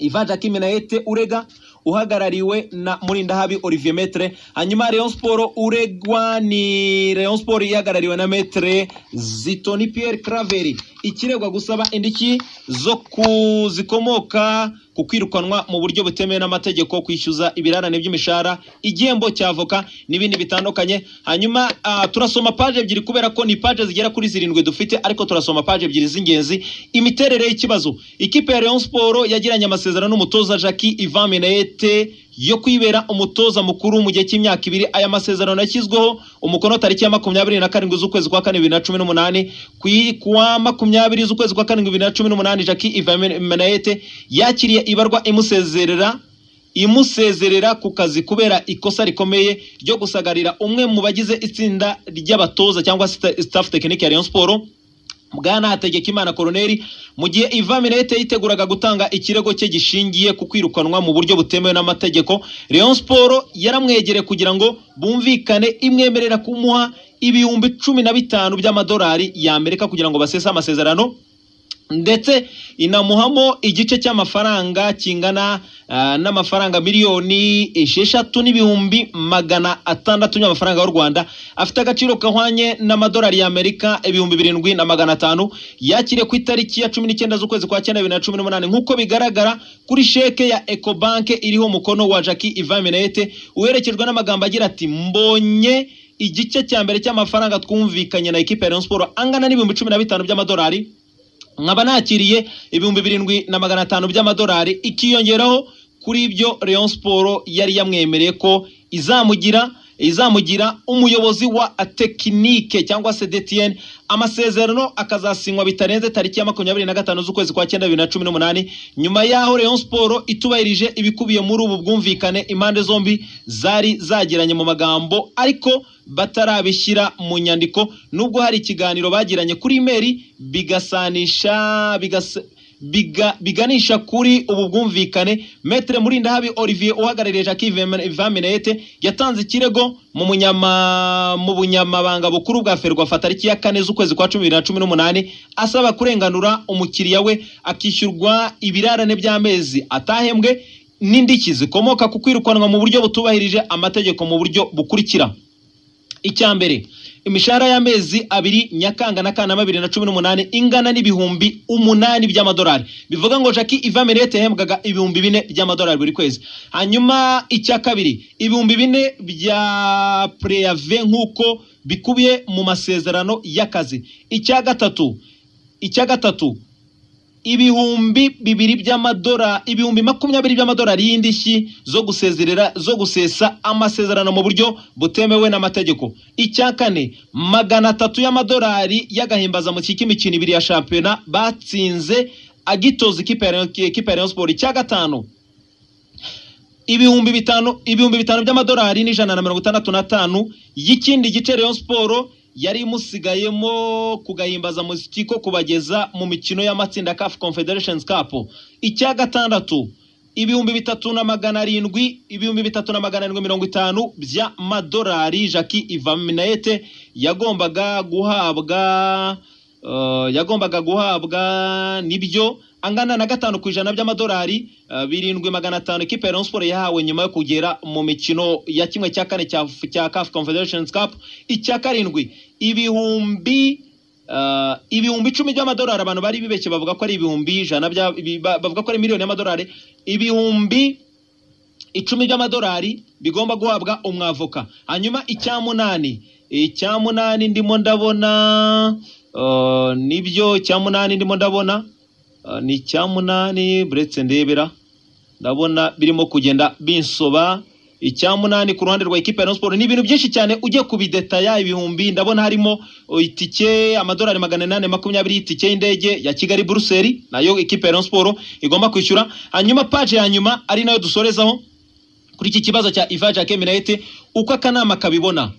Ivan Jacquim na Ete Urega uhagarariwe na Murindahabi Olivier Metre hanyuma Rayon Sport uregwa ni Rayon Sport ihagarariwe na Metre Zitoni Pierre Craveri ikiregwa gusaba indiki zo kuzikomoka ku kwirukanwa mu buryo butemewe n'amategeko kwishyuza ibirarane by'imishahara igihembo cya avoka n'ibindi bitandukanye hanyuma ah, turasoma paje ebyiri kubera ko ni paje zigera kuri zirindwi dufite ariko turasoma paje ebyiri z'ingenzi imiterere y'ikibazo ikipe ya Rayon Sport yagiranye amasezerano n'umutoza Jackie Ivan Minayete yo kwibera umutoza mukuru mu gihe cy'imyaka ibiri aya masezerano yashyizweho umukono tariki ya makumyabiri na karindwi z'ukwezi kwa kane bibiri na cumi n'umunani ku i- kuwa makumyabiri z'ukwezi kwa karindwi bibiri na cumi n'umunani jackie ivan menayete yakiriye ibarwa imusezerera imusezerera ku kazi kubera ikosa rikomeye ryo gusagarira umwe mu bagize itsinda ry'abatoza cyangwa sta- staff tekinike ya rayon sport bwana hategekimana koroneri mu gihe iva minete yiteguraga gutanga ikirego cye gishingiye ku kwirukanwa mu buryo butemewe n'amategeko rayon siporo yaramwegereye kugira ngo bumvikane imwemerera kumuha ibihumbi cumi na bitanu by'amadolari y'amerika kugira ngo basese amasezerano ndetse inamuhamo igice cy'amafaranga kingana ah, n'amafaranga miliyoni esheshatu n'ibihumbi magana atandatu y'amafaranga y'u rwanda afite agaciro kahwanye n'amadolari y'amerika ibihumbi birindwi na magana atanu yakiriye ku itariki ya cumi n'icyenda z'ukwezi kwa cyenda bibiri na cumi n'umunani nk'uko bigaragara kuri sheke ya ekobanke iriho umukono wa jackie ivaminete uherekejwe n'amagambo agira ati mbonye igice cya mbere cy'amafaranga twumvikanye na ekipa ya Rayon Sport angana n'ibihumbi cumi na bitanu by'amadolari nkaba nakiriye ibihumbi birindwi na magana atanu by'amadolari ikiyongeraho kuri ibyo Rayon Sport yari yamwemereye ko izamugira izamugira umuyobozi wa tekinike cyangwa se DTN amasezerano akazasinywa bitarenze tariki ya makumyabiri na gatanu z'ukwezi kwa cyenda bibiri na cumi n'umunani nyuma y'aho Rayon Sport itubahirije ibikubiye muri ubu bwumvikane impande zombi zari zagiranye mu magambo ariko batarabishyira mu nyandiko nubwo hari ikiganiro bagiranye kuri imeri bigasanisha bigas biga, biganisha kuri ubu bwumvikane metre murindahabi olivier uhagarariye jacques vamenete yatanze ikirego mu munyama mu bunyamabanga bukuru bwa ferwafa tariki ya kane z'ukwezi kwa cumi bibiri na cumi n'umunani asaba kurenganura umukiriya we akishyurwa ibirarane by'amezi atahembwe n'indiki zikomoka ku kwirukanwa mu buryo butubahirije amategeko mu buryo bukurikira icya mbere imishahara y'amezi abiri nyakanga na kanama bibiri na cumi n'umunani ingana n'ibihumbi umunani by'amadolari bivuga ngo jackie ivamirete yahembwaga ibihumbi bine by'amadolari buri kwezi hanyuma icya kabiri ibihumbi bine bya preyave nk'uko bikubiye mu masezerano y'akazi icya gatatu icya gatatu ibihumbi bibiri by'amadora ibihumbi makumyabiri by'amadolari y'indishyi zo gusezerera zo gusesa amasezerano mu buryo butemewe n'amategeko icya kane magana atatu y'amadolari y'agahimbaza mu imikino ibiri ya shampiyona batsinze agitoza ikipe ya Rayon- ikipe ya Rayon Sport icya gatanu ibihumbi bitanu ibihumbi bitanu by'amadolari n'ijana na mirongo itandatu n'atanu y'ikindi gice Rayon Sport yari imusigayemo kugahimbaza muziki ko kubageza mu mikino y'amatsinda ya CAF Confederations Cup icya gatandatu ibihumbi bitatu na magana arindwi ibihumbi bitatu na magana arindwi mirongo itanu by'amadolari Jackie Ivaminayete yagombaga guhabwa Uh, yagombaga guhabwa nibyo angana na gatanu ku ijana by'amadolari uh, birindwi magana atanu ikipe ya Rayon Sport yahawe nyuma yo kugera mu mikino ya kimwe cya kane cya cya CAF Confederations Cup icya karindwi ibihumbi uh, ibihumbi icumi by'amadolari abantu bari bibeshye bavuga ko ari ibihumbi ijana bya ibi- ba- bavuga ko ari miliyoni y'amadolari ibihumbi icumi by'amadolari bigomba guhabwa umwavoka hanyuma icya munani icya munani ndimo ndabona uh, nibyo icya munani ndimo ndabona uh, ni icya munani buretse ndebera ndabona birimo kugenda binsoba icya munani ku ruhande rwa ekipa ya Rayon Sport ni ibintu byinshi cyane ujye kubidetaya ibihumbi ndabona harimo uh, itike amadolari magana inani makumyabiri y'itike y'indege ya Kigali Buruseli nayo ekipa ya Rayon Sport igomba kwishyura hanyuma paje ya nyuma ari nayo dusorezaho kuri iki kibazo cya Iva Jacques Minayete uko akanama kabibona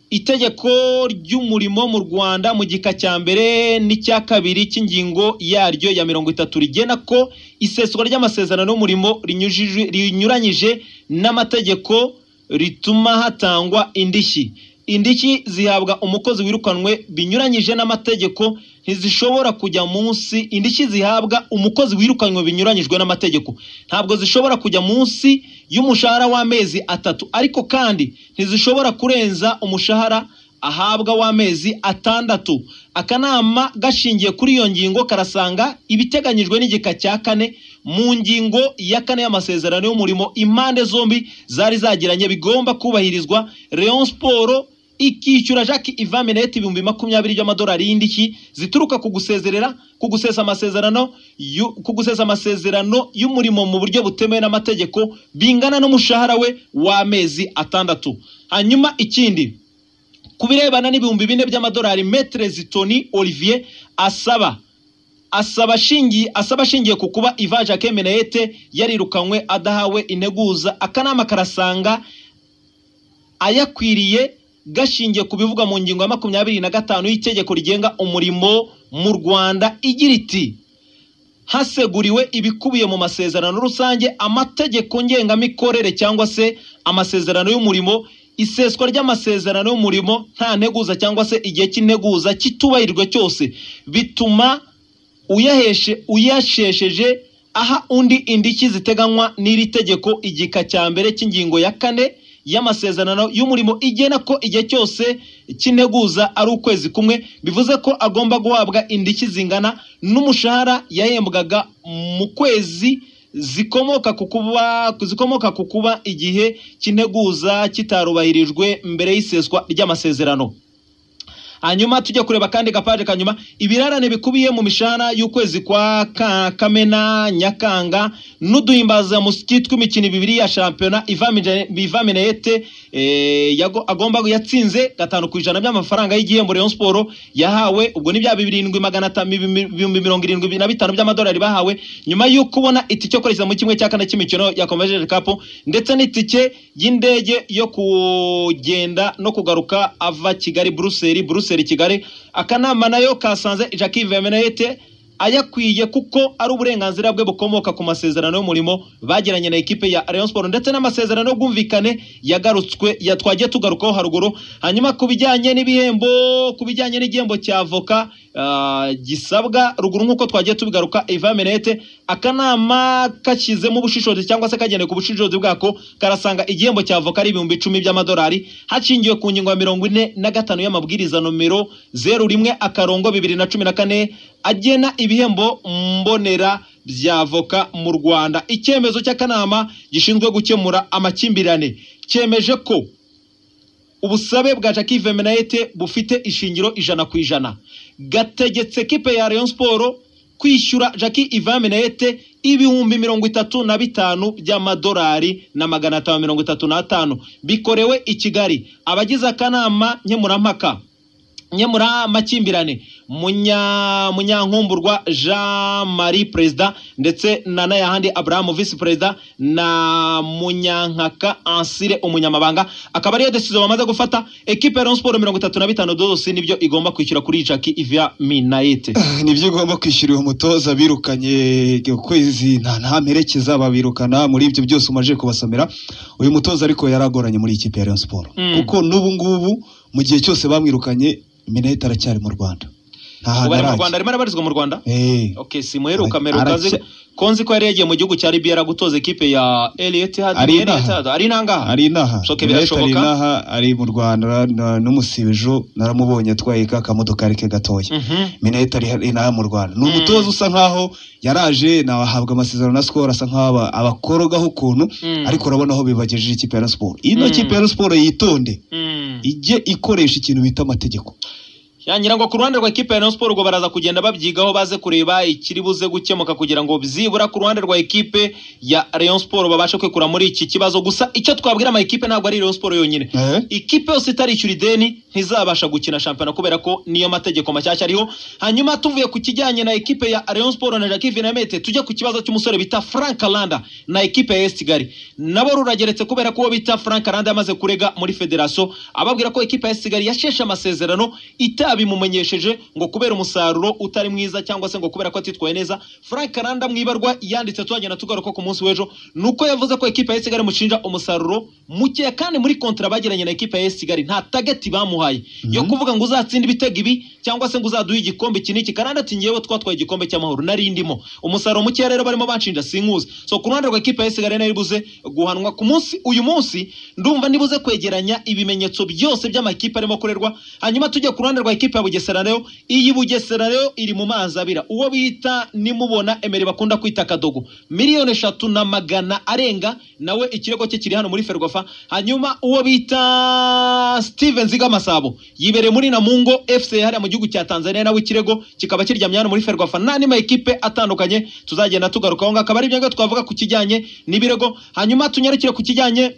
itegeko ry'umurimo mu Rwanda mu gika cya mbere n'icya kabiri cy'ingingo yaryo ya mirongo itatu rigena ko iseswa ry'amasezerano y'umurimo rinyujijwe- rinyuranyije n'amategeko rituma hatangwa indishyi indishyi zihabwa umukozi wirukanwe binyuranyije n'amategeko ntizishobora kujya munsi indishyi zihabwa umukozi wirukanywe binyuranyijwe n'amategeko ntabwo zishobora kujya munsi y'umushahara w'amezi atatu ariko kandi ntizishobora kurenza umushahara ahabwa w'amezi atandatu akanama gashingiye kuri iyo ngingo karasanga ibiteganyijwe n'igika cya kane mu ngingo ya kane y'amasezerano y'umurimo impande zombi zari zagiranye bigomba kubahirizwa leon siporo ikishyura jacques ivameneti ibihumbi makumyabiri by'amadolari y'indishyi zituruka ku gusezerera ku gusesa amasezerano y'u- ku gusesa amasezerano y'umurimo mu buryo butemewe n'amategeko bingana n'umushahara we w'amezi atandatu hanyuma ikindi ku birebana n'ibihumbi bine by'amadolari metere zitoni olivier asaba asaba ashingiye asaba ashingiye ku kuba iva jacques menayete yarirukanywe adahawe integuza akanama karasanga ayakwiriye gashingiye ku bivugwa mu ngingo ya makumyabiri na gatanu y'itegeko rigenga umurimo mu rwanda igira iti haseguriwe ibikubiye mu masezerano rusange amategeko ngengamikorere cyangwa se amasezerano y'umurimo iseswa ry'amasezerano y'umurimo nta nteguza cyangwa se igihe cy'integuza kitubahirijwe cyose bituma uyaheshe uyashesheje aha undi indishyi ziteganywa n'iri tegeko igika cya mbere cy'ingingo ya kane y'amasezerano y'umurimo igena ko igihe cyose cy'integuza ari ukwezi kumwe bivuze ko agomba guhabwa indishyi zingana n'umushahara yahembwaga mu kwezi zikomoka ku kuba zikomoka ku kuba igihe cy'integuza kitarubahirijwe mbere y'iseswa ry'amasezerano hanyuma tujya kureba kandi gapaje kanyuma ibirarane bikubiye mu mishahara y'ukwezi kwa Ka- kamena nyakanga n'uduhimbaza musiki tw'imikino ibiri ya shampiyona ivaminerete agomba yatsinze gatanu ku ijana by'amafaranga y'igihembo Rayon Sport yahawe ubwo ni bya birindwi magana atanu ibihumbi mirongo irindwi na bitanu by'amadolari bahawe nyuma yo kubona itike yo koresha mu kimwe cya kane cy'imikino ya Convergence Cup ndetse n'itike y'indege yo kugenda no kugaruka ava Kigali Brussels Brussels Kigali akanama nayo kasanze Jacques Vemenete ayakwiye kuko ari uburenganzira bwe bukomoka ku masezerano y'umurimo bagiranye na ekipe ya Rayon Sport ndetse n'amasezerano y'ubwumvikane yagarutswe ya twagiye tugarukaho haruguru hanyuma ku bijyanye n'ibihembo ku bijyanye n'igihembo cya avoka ah, gisabwa ruguru nk'uko twagiye tubigaruka Eva Menete akanama kashyizemo ubushishozi cyangwa se kagendeye ku bushishozi bwako karasanga igihembo cya avoka ari ibihumbi icumi by'amadolari hashingiwe ku ngingo ya mirongo ine na gatanu y'amabwiriza nomero zeru rimwe akarongo bibiri na cumi na kane agena ibihembo mbonera by'avoka mu rwanda icyemezo cy'akanama gishinzwe gukemura amakimbirane cyemeje ko ubusabe bwa Jacques Vemenayete bufite ishingiro ijana ku ijana gategetse ekipe ya Rayon Sport kwishyura Jacques Ivamenayete ibihumbi mirongo itatu na bitanu by'amadolari na magana atanu mirongo itatu n'atanu bikorewe i Kigali abagize akanama nkemurampaka nyemura makimbirane munya munyankumburwa Jean Marie Perezida ndetse na Nayahandi Abraham Vice Perezida na Munyankaka Ansire umunyamabanga akaba ariyo decision bamaze gufata equipe ya Rayon Sport 35 dosi nibyo igomba kwishyura kuri Jackie Ivia Minaete nibyo ugomba kwishyura uwo mutoza birukanye ukwezi nta ntamerekeza babirukana muri ibyo byose umaje kubasomera uyu mutoza ariko yaragoranye muri ikipe ya Rayon Sport Mm. kuko n'ubu ngubu mu gihe cyose bamwirukanye Mineta aracyari mu Rwanda nta hantu ubu ari mu arajya Rwanda arimo arabarizwa mu Rwanda Eh, Okay simuheruka Ara- meruka azi aracye- konzi ko yari yagiye mu gihugu cya Libya gutoza equipe ya El Etihad Ari El inaha. Etihad ari nangaha ari inaha So, okay, Mineta ari birashoboka? inaha ari mu Rwanda na- n'umusibejo naramubonye atwaye ka kamodokari ke gatoya Mhm. mineta ari inaha mu rwanda ni Mm. umutoza usa nkaho yaraje nabahabwa amasezerano na sikoro asa nkaho aba- abakorogaho ukuntu Mm. ariko urabona aho bibagejeje ikipe ya Rayon Sport ino Mm. kipe ya Rayon Sport yitonde Mm. ijye ikoresha ikintu bita amategeko yangira ngo ku ruhande rwa ekipe ya Rayon Sport ubwo baraza kugenda babyigaho baze kureba ikiri buze gukemuka kugira ngo byibura ku ruhande rwa ekipe ya Rayon Sport babashe kwikura muri iki kibazo gusa icyo twabwira ama ekipe ntabwo ari Rayon Sport yonyine ikipe yose itarishyura ideni ntizabasha gukina shampiyona kubera ko niyo mategeko mashyashya ariho hanyuma tuvuye ku kijyanye na ekipe ya Rayon Sport na Jacques Vinamete tujya ku kibazo cy'umusore bita Frank Landa na ekipe ya AS Kigali nabo rurageretse kubera ko uwo bita Frank Landa yamaze kurega muri federation ababwira ko ekipe ya AS Kigali yasheshe amasezerano itabimumenyesheje ngo kubera umusaruro utari mwiza cyangwa se ngo kubera ko atitwaye neza Frank Landa mwibarwa yanditse tuhagenda tugaruka ku munsi w'ejo nuko yavuze ko ekipe ya AS Kigali mushinja umusaruro mukeya kandi muri kontra bagiranye na ekipe ya AS Kigali nta target bamuhaye yo kuvuga ngo uzatsinda ibitego ibi cyangwa se ngo uzaduhe igikombe iki n'iki kandi ati ngewe twatwaye igikombe cy'amahoro nari ndimo umusaruro mukeya rero barimo banshinja sinkuzi so ku ruhande rwa ekipa ya esigare nayo ibuze guhanwa ku munsi uyu munsi ndumva nibuze kwegeranya ibimenyetso byose by'amakipe arimo akorerwa hanyuma tujye ku ruhande rwa ekipa ya bugesera rero iyi bugesera rero iri mu mazi abira uwo bita nimubona emeri bakunda kwita kadogo miliyoni eshatu na magana arenga nawe ikirego cye kiri hano muri ferwafa hanyuma uwo bita steven ziga masabo yibereye muri namungo fc hariya mu gihugu cya tanzania nawe ikirego kikaba kiryamye hano muri ferwafa n'andi ma ekipe atandukanye tuzagenda tugarukaho ngo akaba ari ibyo ngibyo twavuga ku kijyanye n'ibirego hanyuma tunyarukire ku kijyanye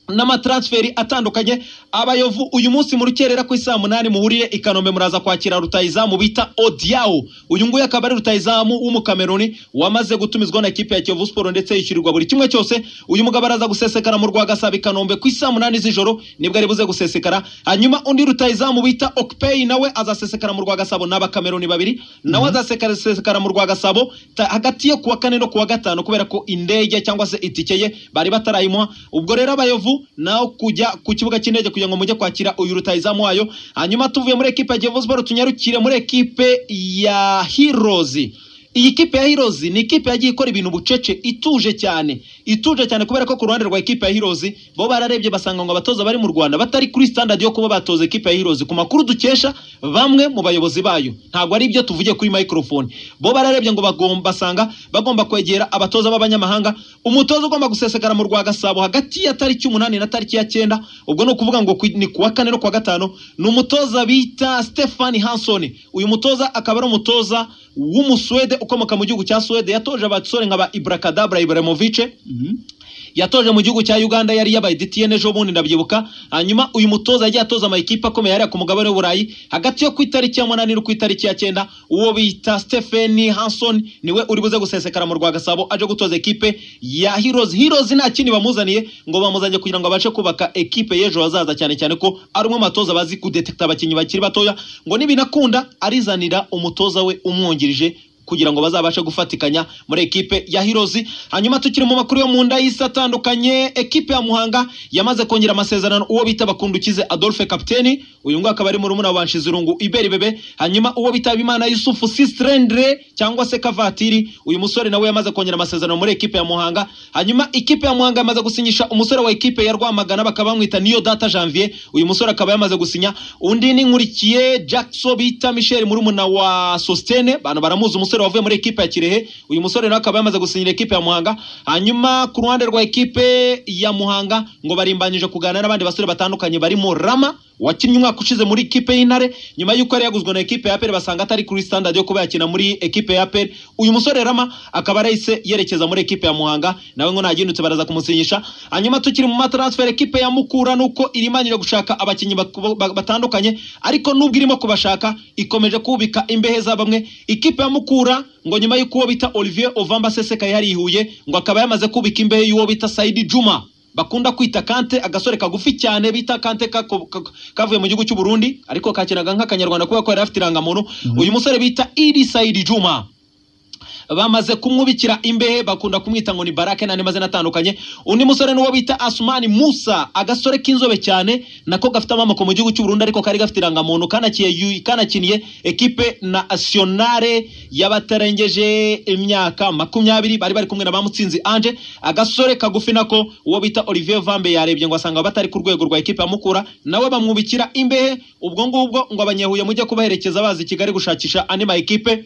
n'amatransferi atandukanye abayovu uyu munsi mu rukerera ku isaa munani muhuriye i kanombe muraza kwakira rutayizamu bita odiyawo uyu nguyu akaba ari rutayizamu w'umukameruni wamaze gutumizwa na ekipe ya kiyovu siporo ndetse yishyurirwa buri kimwe cyose uyu mugabo araza gusesekara mu rwa gasabo i kanombe ku isaa munani z'ijoro nibwo ari buze gusesekara hanyuma undi rutayizamu bita okupeyi nawe azasesekara mu rwa gasabo ni abakameruni babiri nawe azasesekara mu rwa gasabo ta- hagati ye kuwa kane no kuwa gatanu kubera ko indege cyangwa se itike ye bari batarayimuha ubwo rero abayovu nawe kujya ku kibuga cy'indege kugira ngo mujye kwakira uyu rutayizamu wayo hanyuma tuvuye muri ekipe ya Kiyovu Sport tunyarukire muri ekipe ya Heroes iyi kipe ya Heroes ni ikipe yagiye ikora ibintu bucece ituje cyane ituje cyane kubera ko ku ruhande rwa ekipe ya Heroes bo bararebye basanga ngo abatoza bari mu Rwanda batari kuri standard yo kuba batoza ekipe ya Heroes ku makuru dukesha bamwe mu bayobozi bayo ntabwo ari ibyo tuvugiye kuri microphone bo bararebye ngo bagomba basanga bagomba kwegera abatoza b'abanyamahanga umutoza ugomba gusesekara mu rwa gasabo hagati ya tariki umunani na tariki ya cyenda ubwo ni ukuvuga ngo ku- ni kuwa kane no kuwa gatanu ni umutoza bita Stefan Hansson uyu mutoza akaba ari umutoza w'umusuwede ukomoka mu gihugu cya suwede yatoje abasore nka ba ibrakadabra ibrahimovich yatoje mu gihugu cya Uganda yari yabaye DTN ejo bundi ndabyibuka hanyuma uyu mutoza yagiye atoza amakipe akomeye hariya ku mugabane w'Uburayi hagati yo ku itariki ya munani no ku itariki ya cyenda uwo bita Stephen Hanson niwe uri buze gusesekara mu rwa Gasabo aje gutoza ekipe ya Heroes Heroes nta kindi bamuzaniye ngo bamuzanye kugira ngo abashe kubaka ekipe y'ejo hazaza cyane cyane ko ari umwe mu batoza bazi kudetekta abakinnyi bakiri batoya ngo nibinakunda arizanira umutoza we umwungirije kugira ngo bazabashe gufatikanya muri ekipe ya Heroes hanyuma tukiri mu makuru yo mu nda y'isi atandukanye ekipe ya Muhanga yamaze kongera amasezerano uwo bita bakundukize Adolphe Kapteni uyu nguyu akaba ari muri murumuna wa Nshizirungu Iberi Bebe hanyuma uwo bita Imana Yusufu Sistrendre cyangwa se Kavatiri uyu musore nawe yamaze kongera amasezerano muri ekipe ya Muhanga hanyuma ikipe ya Muhanga yamaze gusinyisha umusore wa ekipe ya Rwamagana bakaba bamwita Niyo Data Janvier uyu musore akaba yamaze gusinya undi ni nkurikiye Jackson bita Michel murumuna wa Sostene bantu baramuzi umusore wavuye muri ekipe ya Kirehe uyu musore nawe akaba yamaze gusinyira ekipe ya Muhanga hanyuma ku ruhande rwa ekipe ya Muhanga ngo barimbanyije kuganira n'abandi basore batandukanye barimo Rama wakinnye umwaka ushize muri ikipe y'intare nyuma y'uko yari yaguzwe na ekipe ya aperi basanga atari kuri standard yo kuba yakina muri ekipe ya aperi uyu musore rama akaba arahise yerekeza muri ekipe ya muhanga nawe ngo nagindutse baraza kumusinyisha hanyuma tukiri mu matransfer ekipe ya mukura nuko irimanyira gushaka abakinnyi bak- ba- batandukanye ariko nubwo irimo kubashaka ikomeje kubika imbehe za bamwe ikipe ya mukura ngo nyuma y'uko uwo bita olivier ovamba sesekaye yarihuye ngo akaba yamaze kubika imbehe y'uwo bita saidi juma bakunda kwita kante agasore kagufi cyane bita kante kako- kako- kavuye mu gihugu cy'u Burundi ariko kakinaga nk'akanyarwanda kubera ko yari afite irangamuntu uyu musore bita Idi Said Juma bamaze kumwubikira imbehe bakunda kumwita ngo ni barake n'andi mazina atandukanye undi musore n'uwo bita asumani musa agasore k'inzobe cyane nako gafite amamoko mu gihugu cy'u Burundi ariko kari gafite irangamuntu kanakiye kanakiniye ekipe nationale y'abatarengeje imyaka makumyabiri bari bari kumwe na bamutsinzi anje agasore kagufi nako uwo bita olivier vambe yarebye ngo asanga batari ku rwego rwa ekipe ya mukura nawe bamwubikira imbehe ubwo ngubwo ngo abanyahuye mujye kubaherekeza bazi i kigali gushakisha andi ma ekipe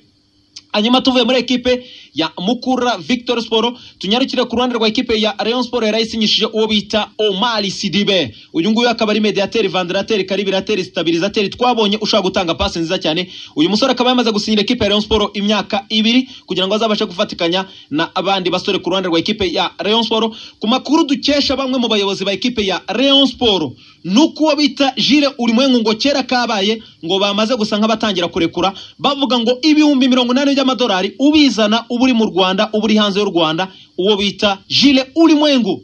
hanyuma tuvuye muri ekipe ya mukura victor sport tunyarukire ku ruhande rwa ekipe ya rayon sport yari isinyishije uwo bita omari sidibe uyu nguyu akaba ari mediateri vandirateri karibirateri stabilizateri twabonye ushobora gutanga pasi nziza cyane uyu musore akaba yamaze gusinyira ekipe ya rayon sport imyaka ibiri kugira ngo azabashe gufatikanya na abandi basore ku ruhande rwa ekipe ya rayon sport ku makuru dukesha bamwe mu bayobozi ba ekipe ya rayon sport nuko uwo bita jire urimwengu ngo kera kabaye ngo bamaze gusa nk'abatangira kurekura bavuga ngo ibihumbi mirongo inani by'amadolari ubizana uba uri mu rwanda uba uri hanze y'u rwanda uwo bita jire urimwengu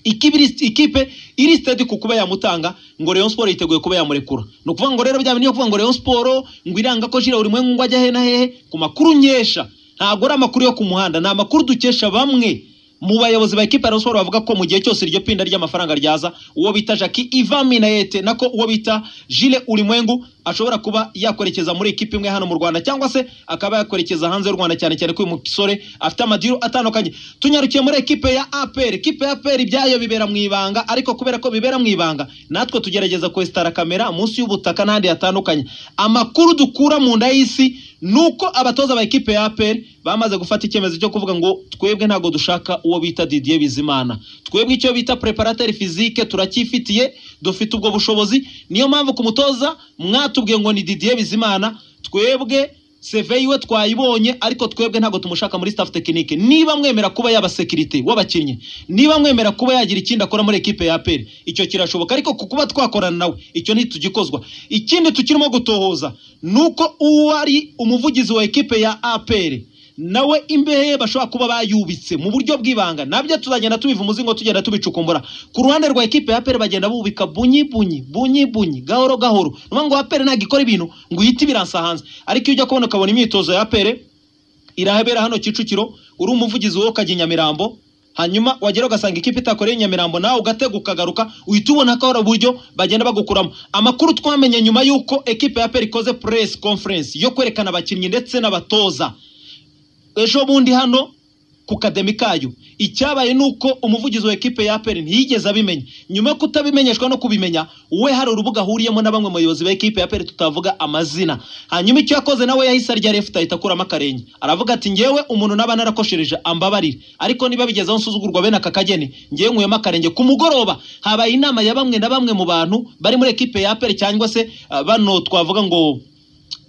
ikipe iri- ikipe iri stade ku kuba yamutanga ngo Rayon Sport yiteguye kuba yamurekura ni ukuvuga ngo rero bya bintu byo kuvuga ngo Rayon Sport ngo iranga ko jira buri mwe ngo ajya he na hehe ku makuru nkesha ntabwo ari amakuru yo ku muhanda ni amakuru dukesha bamwe mu bayobozi ba ekipe ya Rayon Sport bavuga ko mu gihe cyose iryo pinda ry'amafaranga ryaza uwo bita Jackie Ivan Minayete nako uwo bita Jile Ulimwengu ashobora kuba yakwerekeza muri ikipe imwe hano mu rwanda cyangwa se akaba yakwerekeza hanze y'u rwanda cyane cyane ko uyu musore afite amadiru atandukanye tunyarukiye muri ekipe ya apr ikipe ya apr ibyayo bibera mu ibanga ariko kubera ko bibera mu ibanga natwe tugerageza kwesitara kamera munsi y'ubutaka n'ahandi hatandukanye amakuru dukura mu nda y'isi nuko abatoza ba ekipe ya APR bamaze gufata icyemezo cyo kuvuga ngo twebwe ntabwo dushaka uwo bita Didier Bizimana twebwe icyo bita preparateur physique turacyifitiye dufite ubwo bushobozi niyo mpamvu ku mutoza mwatubwiye ngo ni Didier Bizimana twebwe CV yiwe twayibonye ariko twebwe ntabwo tumushaka muri staff tekinike niba mwemera kuba yaba sekirite w'abakinnyi niba mwemera kuba yagira ikindi akora muri ekipe ya APR icyo kirashoboka ariko ku kuba twakorana nawe icyo ntitugikozwa ikindi tukirimo gutohoza nuko uwo ari umuvugizi wa ekipe ya APR nawe imbehe ye bashobora kuba bayubitse mu buryo bw'ibanga nabyo tuzagenda tubiva umuzingo tugenda tubicukumbura ku ruhande rwa ekipe ya APR bagenda bubika bunyi bunyi bunyi bunyi gahoro gahoro niyo ngo APR ntabwo ikora ibintu ngo uhite ibiransa hanze ariko iyo ujya kubona ukabona imyitozo ya APR irahabera hano Kicukiro uri umuvugizi wo Kagenya Mirambo hanyuma wagera ugasanga ikipe itakoreye Nyamirambo nawe ugatega ukagaruka uhita ubona ko hari uburyo bagenda bagukuramo amakuru twamenye nyuma y'uko ekipe ya APR ikoze press conference yo kwerekana abakinnyi ndetse n'abatoza ejo bundi hano ku kademi kayo icyabaye ni uko umuvugizi wa ekipe ya APR ntiyigeze abimenya nyuma yo kutabimenyeshwa no kubimenya we hari urubuga ahuriyemo na bamwe mu bayobozi ba ekipe ya APR tutavuga amazina hanyuma icyo yakoze nawe yahise arya left ahita akuramo akarenge aravuga ati ngewe umuntu naba narakoshereje ambabarire ariko niba bigezeho nsuzugurwa bene aka kageni ngewe nkuyemo akarenge ku mugoroba habaye inama ya bamwe na bamwe mu bantu bari muri ekipe ya APR cyangwa se ah, bano twavuga ngo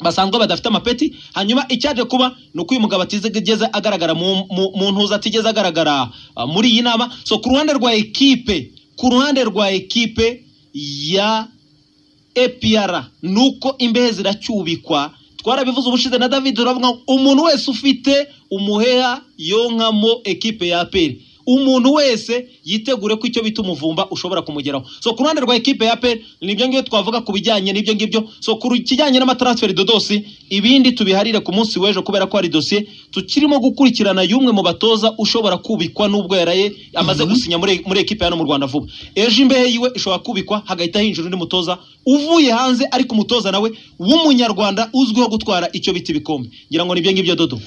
basanzwe badafite amapeti hanyuma icyaje kuba ni uko uyu mugabo atigeze agaragara mu- mu- mu ntuza atigeze agaragara ah, muri iyi nama so ku ruhande rwa ekipe ku ruhande rwa ekipe ya epr ni uko imbehe ziracyubikwa twarabivuze ubushize na david turavuga ngo umuntu wese ufite umuheha yonkamo ekipe ya apr umuntu wese yitegure ko icyo bita umuvumba ushobora kumugeraho so ku ruhande rwa ekipe ya apr nibyo ngibyo twavuga ku bijyanye n'ibyo ngibyo so ku kijyanye n'amatransferi dodosi ibindi tubiharire ku munsi w'ejo kubera ko hari dosiye tukirimo gukurikirana y'umwe mu batoza ushobora kubikwa n'ubwo yaraye amaze gusinya muri, muri ekipe ya hano mu rwanda vuba ejo imbehe yiwe ishobora kubikwa hagahita hinjira undi mutoza uvuye hanze ariko umutoza nawe w'umunyarwanda uzwiho gutwara icyo bita ibikombe ngira ngo nibyo ngibyo dodo